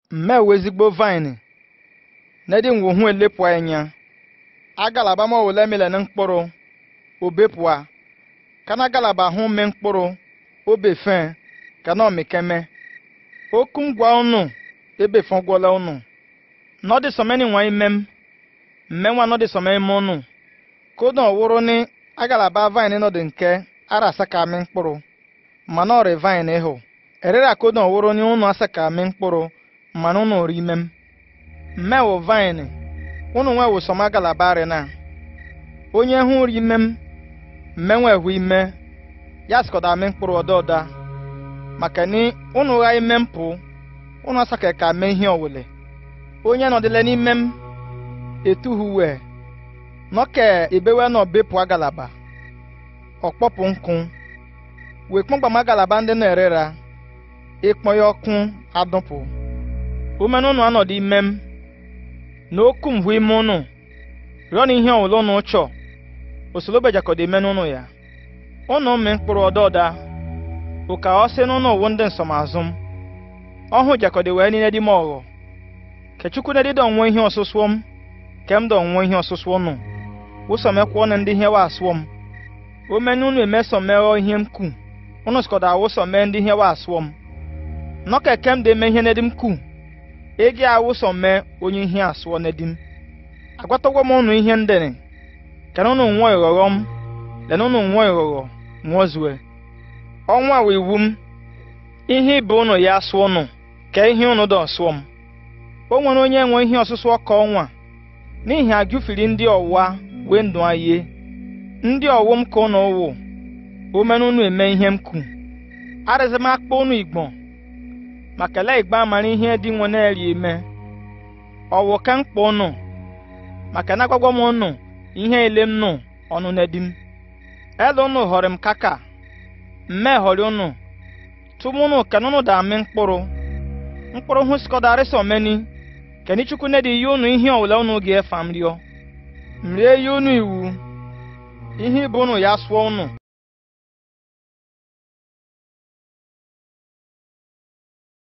mmewe ezigbo vine nedi ngwuhu elepụ anya agalaba ma wole mele na mkpụrụ obepụa kana galaba hụ me mkpụrụ obefe kana omikeme oku ngwa unu ebefe gwọla unu nọdị sọmeni nwa imem mmenwa nọdị sọmeni ime unu kodo ọwụrụ ni agalaba vine nọdị nke ara asa ka amị mkpụrụ mana ọrị vine ịhụ erere kodo ọwụrụ ni unu asa ka amị mkpụrụ mana unu ri imem mmewo vine unu nwe wụsọm agalaba arị na onye hụ ri imem mmenwe hụ ime ya sikọda amị mkpụrụ ọda ọda maka ni unu gha ime mpụ unu asaka ka mee ihe ọwụle onye nọdịle n'ime m etuhuwe nọke ebewe nọ bepụ agalaba ọkpọpụ nkụ wee kpọmgbam agalaba ndị na-erera ịkpọ ya ọkụ adụpụ umenụ unu anọdụ ime m na okwu mgbe ime unu rịọ na ihe ọwụla unu chọ osolobejakọdo ime n'ụnụ ya unu mee mkpụrụ ọda ọda ụka ọ sị n'ụnụ owu ndị nsọmazụ m ọhụ jakọdo wee niile dị m ọghọ kechukwu na dịdọ nwe ihe ọsụsụọ m ke m dọ nwe ihe ọsụsụọ nụ wụsọ mekwuọ na ndị ihe wa asụọ m o menye unu emesọ meghọ ihe m kwu unu sikọdo awụsọ mee ndị ihe wa asụọ m nọka eke m dị eme ihe nedim kwu egi awụsọ mee onye ihe asụọ nedim agwatagwo m unu ihe ndịrị kena unu nwụọ ịghọghọ m lena unu nwụọ ịghọghọ nwụọ zue ọnwa wee iwu m ihe ibe unu ya asụọ unu ka ihe unu dọ sụọ m o nwere onye nwe ihe ọsụsụ ọka ọnwa n'ihi agụfiri ndị ọwa wee ndụ ayie ndị ọwụ m ka unu wụ omenụ unu eme ihe m kwu arịzị m akpọ unu igbo maka ele igbo amara ihe dị nwe na-eri eme ọwụ ka mkpọ unu maka na agwagwa m unu ihe ele m nụ ọnụ nedim ele unu họrọ m kaka mme họrọ unu tụmụ unu ka unu da amị mkpụrụ mkpụrụ hụ sikọdarịsị omeni keni chukwu nedi ihe unu ihe ọwụla unu ga-efa m rịọ m rie ihe unu iwu ihe ibu unu ya sụọ unu